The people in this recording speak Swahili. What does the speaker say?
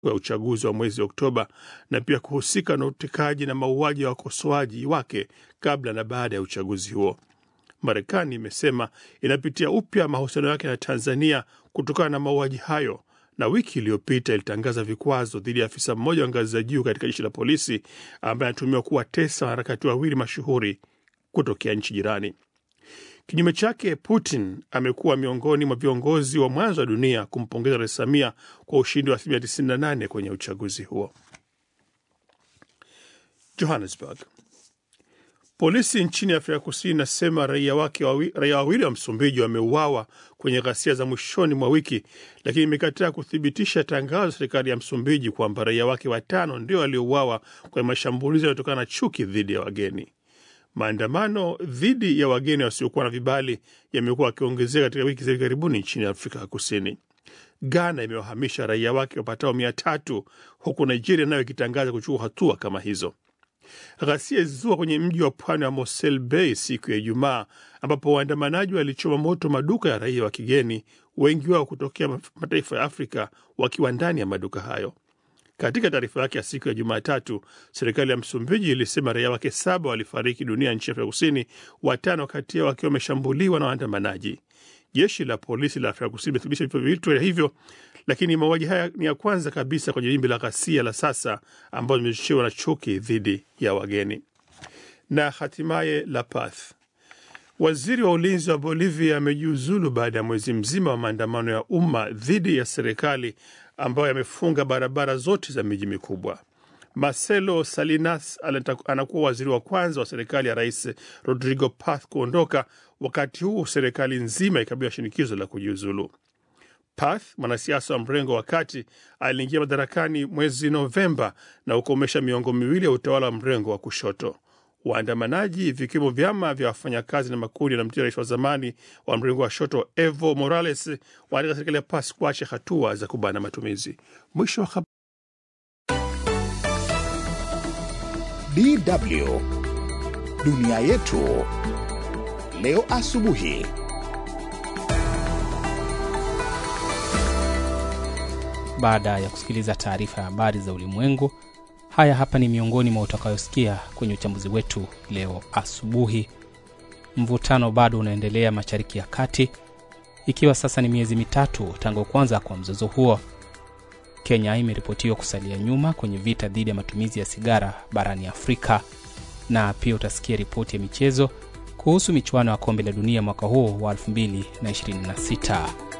ya uchaguzi wa mwezi Oktoba na pia kuhusika na utekaji na mauaji ya wakosoaji wake kabla na baada ya uchaguzi huo. Marekani imesema inapitia upya mahusiano yake na Tanzania kutokana na mauaji hayo, na wiki iliyopita ilitangaza vikwazo dhidi ya afisa mmoja wa ngazi za juu katika jeshi la polisi ambaye anatumiwa kuwatesa wanaharakati wawili mashuhuri kutokea nchi jirani. Kinyume chake, Putin amekuwa miongoni mwa viongozi wa mwanzo wa dunia kumpongeza Rais Samia kwa ushindi wa asilimia 98 kwenye uchaguzi huo. Johannesburg. Polisi nchini Afrika Kusini inasema raia wake wawi, raia wawili wa Msumbiji wameuawa kwenye ghasia za mwishoni mwa wiki, lakini imekataa kuthibitisha tangazo la serikali ya Msumbiji kwamba raia wake watano ndio waliouawa kwenye mashambulizi yanayotokana na chuki dhidi ya wageni. Maandamano dhidi ya wageni wasiokuwa na vibali yamekuwa yakiongezeka katika wiki za hivi karibuni nchini Afrika ya Kusini. Ghana imewahamisha raia wake wapatao mia tatu huku Nigeria nayo ikitangaza kuchukua hatua kama hizo. Ghasia zilizua kwenye mji wa pwani wa Mosel Bay siku ya Ijumaa, ambapo waandamanaji walichoma moto maduka ya raia wa kigeni, wengi wao kutokea mataifa ya Afrika wakiwa ndani ya maduka hayo. Katika taarifa yake ya siku ya Jumatatu, serikali ya Msumbiji ilisema raia wake saba walifariki dunia nchi ya Afrika Kusini, watano kati yao wakiwa wameshambuliwa na waandamanaji. Jeshi la polisi la Afrika Kusini limethibitisha vifo viwili hivyo, lakini mauaji haya ni ya kwanza kabisa kwenye wimbi la ghasia la sasa ambazo zimechochewa na chuki dhidi ya wageni. Na hatimaye La Paz, waziri wa ulinzi wa Bolivia amejiuzulu baada ya mwezi mzima wa maandamano ya umma dhidi ya serikali ambayo yamefunga barabara zote za miji mikubwa. Marcelo Salinas anakuwa waziri wa kwanza wa serikali ya Rais Rodrigo Paz kuondoka, wakati huu serikali nzima ikabiliwa shinikizo la kujiuzulu. Paz, mwanasiasa wa mrengo wa kati, aliingia madarakani mwezi Novemba na kukomesha miongo miwili ya utawala wa mrengo wa kushoto. Waandamanaji vikiwemo vyama vya wafanyakazi na makundi yanamtia rais wa zamani wa mrengo wa shoto Evo Morales wanataka serikali ya Paz kuacha hatua za kubana matumizi. Mwisho wa DW dunia yetu leo asubuhi. Baada ya kusikiliza taarifa ya habari za ulimwengu, haya hapa ni miongoni mwa utakayosikia kwenye uchambuzi wetu leo asubuhi. Mvutano bado unaendelea Mashariki ya Kati, ikiwa sasa ni miezi mitatu tangu kuanza kwa mzozo huo. Kenya imeripotiwa kusalia nyuma kwenye vita dhidi ya matumizi ya sigara barani Afrika, na pia utasikia ripoti ya michezo kuhusu michuano ya kombe la dunia mwaka huu wa 2026.